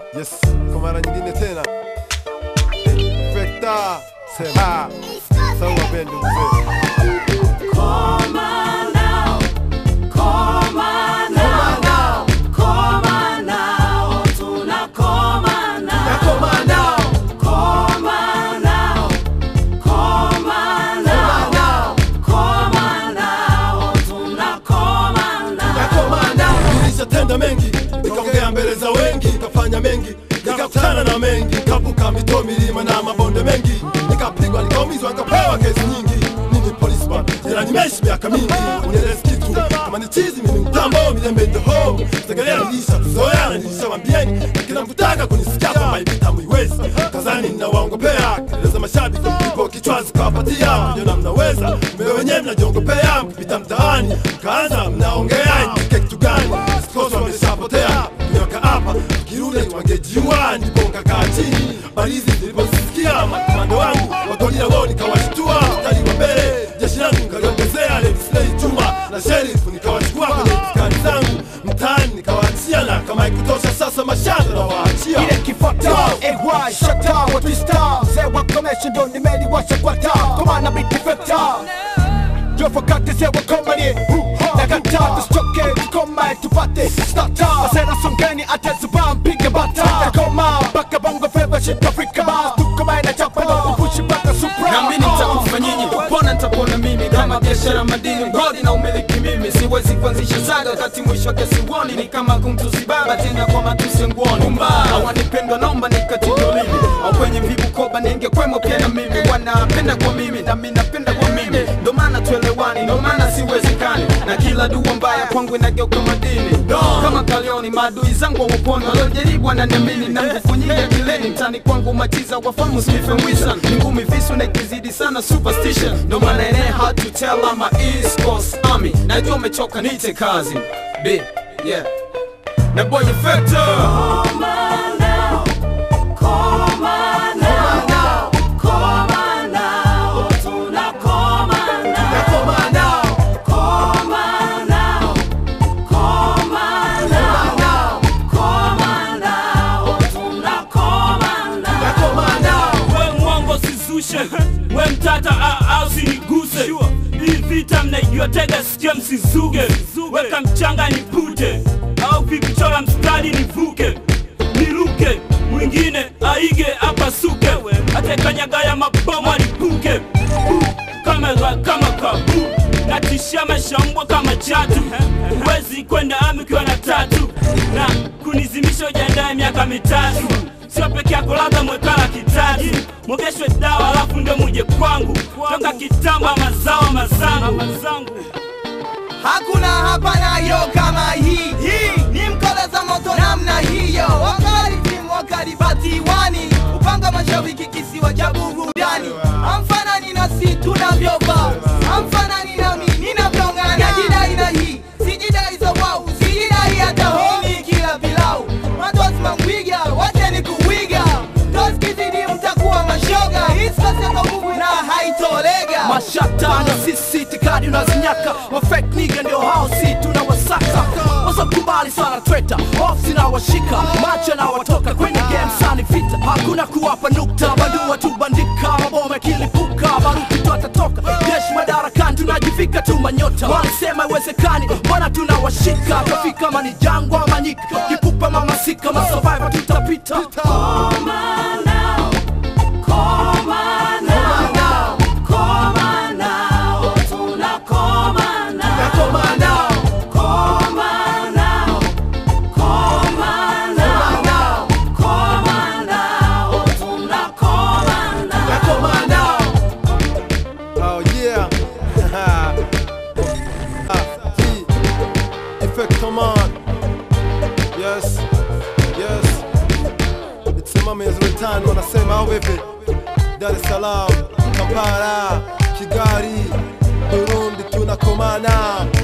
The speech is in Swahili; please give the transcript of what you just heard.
Yes, kwa mara nyingine tena Fekta sema sawa bendi mzee Nilishatenda mengi, nikaongea mbele za wengi, nikafanya mengi, nikakutana na mengi, nikavuka mito, milima na mabonde mengi, nikapigwa, nikaumizwa, nikapewa kesi nyingi. Mimi police bwana, jela nimeishi miaka mingi, unielezi kitu kama ni chizi, mimi mtambo, milembe in the home. Tegelea nilisha tuzoeana, nilishawambieni, na kila mkutaka kunisikia kwamba hivi tamuiwezi, kazani ninawaongopea, kelele za mashabiki, ipo kichwazi kawapatia, mjiona mnaweza, mmewe wenyewe mnajiongopea, mkipita mtaani, mkaanza mnaongea, nipike kitu gani? Sikoso wameshapotea, nyoka hapa, kirudi wangejiua, ndipo nkakaa chini, balizi nilipozisikia, makomando wangu, wakolila wao nikawashtua, mstari wa mbele, jeshi langu nikaliongezea, Levisley Juma na Sheriff nikawachukua kwenye diskani zangu, mtaani nikawaachia, na kama ikutosha sasa mashamba na waachia ile kifata AY shata wa twista mzee wa commercial ndo nimeliwasha kwa taa kwa maana beat defector Jofakate zee wa komani na kata tusichoke tukoma tupate stata Masera songeni atazuba mpige bata Takoma mpaka bongo feva shit Afrika Mas tukoma ina chapa na upushi mpaka supra nami nitakufa nyinyi kupona nitapona mimi kama biashara madini mgodi na umiliki mimi siwezi kuanzisha saga wakati mwisho wake siuoni ni kama kumtusi baba tena kwa matusi nguoni hawanipendwa naomba nikatidolini au kwenye mvibu koba ningekwemo pia na mimi wanapenda kwa mimi nami napenda kwa mimi ndo maana tuelewani ndo maana siwezekani na kila dua mbaya kwangu inageuka madini kama kalioni maadui zangu waponi waliojaribu wananiamini na nguvu nyingi akileni mtani kwangu machiza wafamu Stephen Wilson ni ngumi visu na ikizidi sana superstition ndo maana ene hard to tell I'm a East Coast Army najua umechoka nite kazi B yeah na boy factor we mwongo sizushe we mtata a- au siniguse hii vita mnaijua tega sikia msizuge weka mchanga nipute au vikichora mstari nivuke niruke mwingine aige apasuke atekanyagaya mabomu alipuke Bu, kama kama kabu natishia mashambwa kama chatu huwezi kwenda ami ukiwa na tatu na kunizimisha ujandaye miaka mitatu sio peke yako labda mwekala kitatu mwogeshwe dawa alafu ndio muje kwangu toka kitamba mazao mazangu Hakuna hapana yo kama hii hii ni mkoleza moto namna hiyo, wakali timu wakali batiwani, upanga mashabiki kisiwa cha burudani, amfanani na si tunavyovaa, amfanani nami ninavyong'ana, najidai na hii sijidai za wau, sijidai hata honi kila pilau, matos mangwiga, wacheni kuwiga, toskizidi mtakuwa mashoga, isikoseko nguvu na haitolega mashata na sisi tikadi unazinyaka mafake nigga ndio hao si tunawasaka wasakubali sana treta ofsi na washika macho na watoka kwenye game sani vita hakuna kuwapa nukta badua tubandika maboma yakilipuka baruti twatatoka jeshi madarakani tunajivika tu manyota walisema iwezekani mbona tunawashika tafika mani jangwa manyika kipupa mamasika masurvivor tutapita Oh yeah. Ah, G. Effect command. Yes. Yes. It's mama is return wanasema au vipi? Dar es Salaam, Kampala, Kigali, Burundi tunakomana.